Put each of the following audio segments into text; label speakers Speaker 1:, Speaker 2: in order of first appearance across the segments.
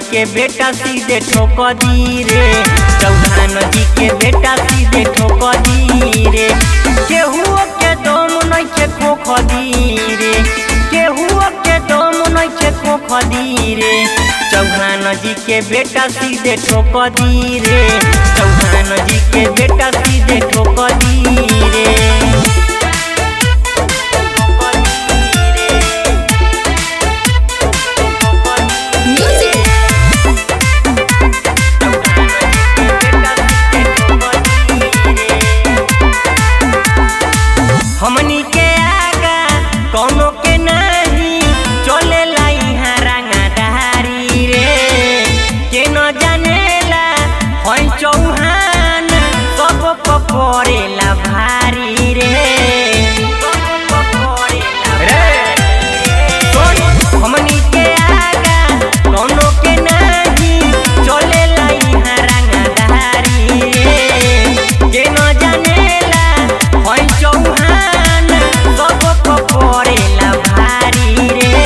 Speaker 1: के बेटा सीधे ठोक दी रे चौहान जी के बेटा सीधे ठोक दी रे केहू के दम नइखे खोख दी रे केहू के दम नइखे खोख दी रे चौहान जी के बेटा सीधे ठोक दी रे चौहान जी के बेटा सीधे ठोक दी रे
Speaker 2: Music.
Speaker 1: हमनी के आगा कौनो के नहीं चले यहाँ रंगाधारी रे के न जानेला होई चौहान सब पपरेला भारी रे रे हमनी के आगा कौनो के नहीं चलेला यहाँ रंगाधारी रे के न जानेला होई चौहान सब पपरेला भारी रे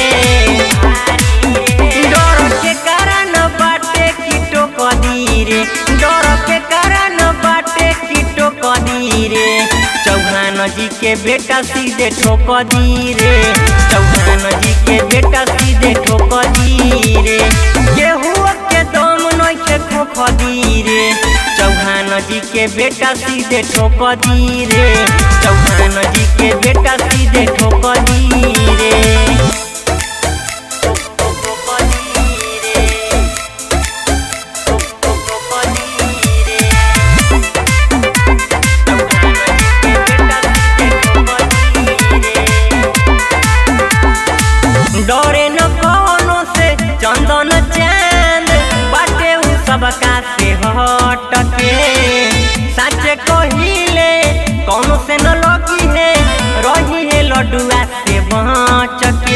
Speaker 1: डर के कारण बाटे कीटो कदी रे डर के कारण बाटे कीटो कदी रे चौहान जी के बेटा सीधे ठोक दी रे चौहान जी के बेटा सीधे ठोक दी रे केहू के दम नइखे खोख दी रे चौहान जी के बेटा सीधे ठोक दी रे चौहान जी के बेटा सीधे ठोक दी रे डरे न कौनो से चंदन चांद बाटे उ सबका से हट के सच कहिले कौनो से न लगी है रही है लडुआ से बच के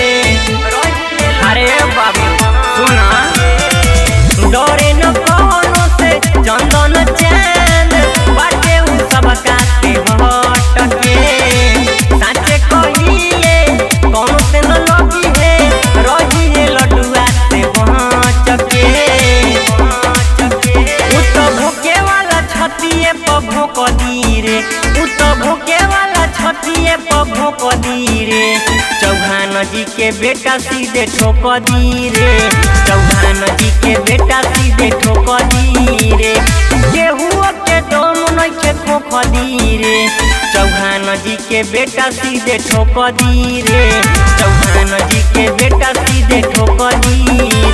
Speaker 1: अरे बाबू सुना डरे न कौनो से चंदन चांद बाटे उ सबका से हट के सच कहिले कौनो से न लगी है रही है लडुआ से बच के उ तो भूखे वाला छतिए पर भोक दी रे उ तो भूखे वाला छतिए पर भोक दी रे चौहान जी के बेटा सीधे ठोक दी रे चौहान जी के बेटा सीधे ठोक दी रे केहू के दम नइखे खोख दी रे चौहान जी के बेटा सीधे ठोक दी रे चौहान जी के बेटा सीधे ठोक दी